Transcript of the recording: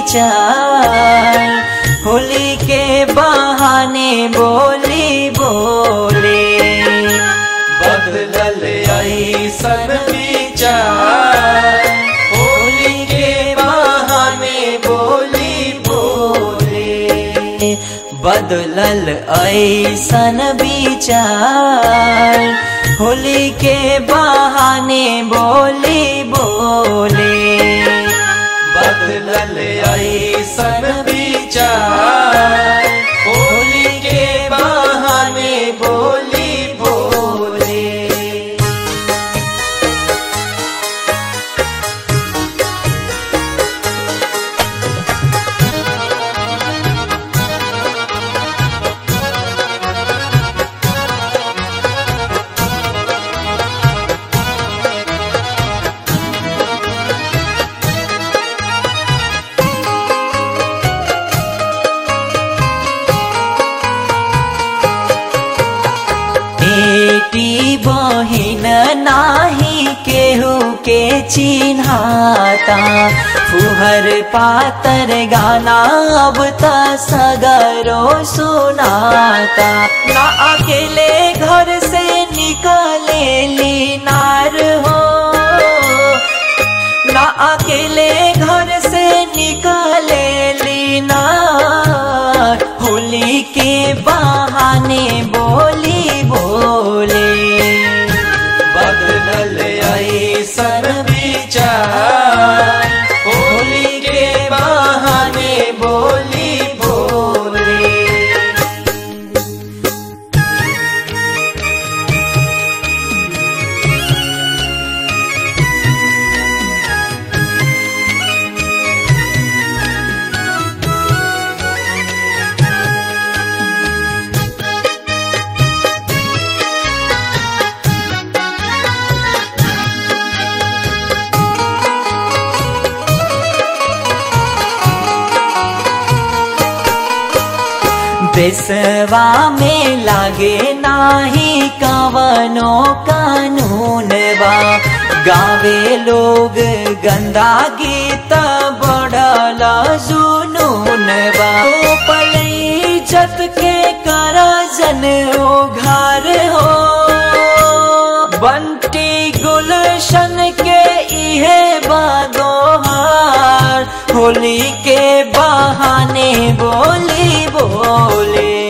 विचार होली के बहाने बोली बोले बदलल ऐसन विचार होली के बहाने बोली बोले बदलल ऐसन विचार होली के बहाने बोली बोले बदलल ऐसन विचार होली के बहाने बोली बोले बेटी बहिन नाही केहू के चिन्हाता फुहर पातर गाना अब त सगरो सुनाता ना अकेले घर से निकले लीनार हो ना अकेले घर से निकले लीना होली के बहाने बोली बोले बदलल ऐसन विचार होली के बहाने बोली बोले देसवा में लागे नाही कवनो कानून बा गावे लोग गंदा गीत बड़ल जुनून बा ओ पलई जत के करा जन ओ घर हो बंटी गुलशन के इहे बादोहार होली के बहाने बोली बोले